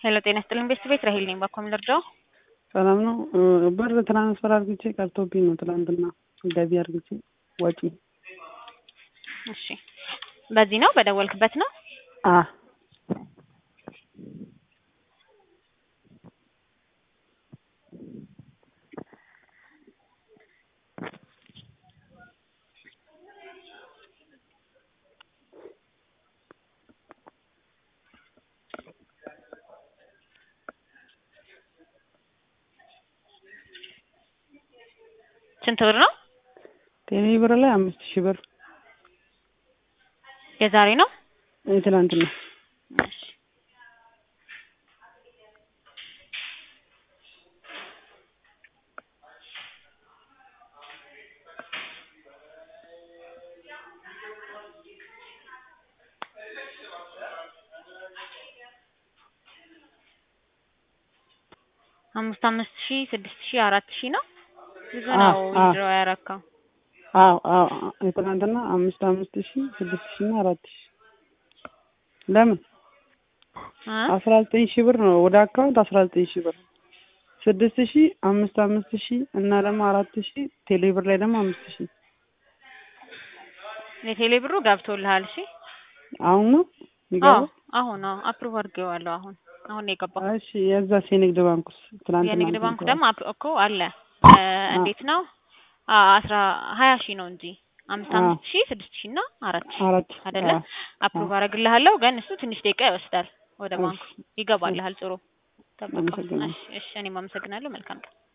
ሄሎ ጤና ይስጥልኝ ቤተሰብ ቤት ራሄል ነኝ። ባኮም ልርዳው? ሰላም ነው። ብር ትራንስፈር አርግቼ ቀርቶብኝ ነው ትላንትና ገቢ አርግቼ ወጪ። እሺ በዚህ ነው በደወልክበት ነው? አ ስንት ብር ነው? ቴሌ ብር ላይ አምስት ሺህ ብር የዛሬ ነው? የትላንትና እሺ አምስት አምስት ሺህ ስድስት ሺህ አራት ሺህ ነው። ብዙ ነው አዎ፣ አዎ። ዊዝድሮ ያረካው። አዎ አዎ የትላንትና አምስት አምስት ሺህ ስድስት ሺህ እና አራት ሺህ ለምን እ አስራ ዘጠኝ ሺህ ብር ነው ወደ አካውንት አስራ ዘጠኝ ሺህ ብር ስድስት ሺህ አምስት አምስት ሺህ እና ደግሞ አራት ሺህ ቴሌ ብር ላይ ደግሞ አምስት ሺህ የቴሌ ብሩ ገብቶልሃል? እሺ አሁን ነው አዎ የሚገባው? አሁን ነው አፕሩቭ አድርጌዋለሁ። አሁን አሁን ነው የገባው። እሺ የዛስ የንግድ ባንኩስ ትናንትና የንግድ እንትን ባንኩ ብለዋል። ደግሞ አፕ- እኮ አለ እ እንዴት ነው አ አስራ ሀያ ሺህ ነው እንጂ አምስት አዎ። አምስት ሺህ ስድስት ሺህ እና አራት ሺህ አራት አይደለ? አዎ። አፕሩቭ አደርግልሃለሁ ግን እሱ ትንሽ ደቂቃ ይወስዳል። ወደ እሺ፣ ባንኩ ይገባልሃል። ጥሩ ጠብቀው። አመሰግናለሁ። እሺ እሺ እኔም አመሰግናለሁ። መልካም ቀን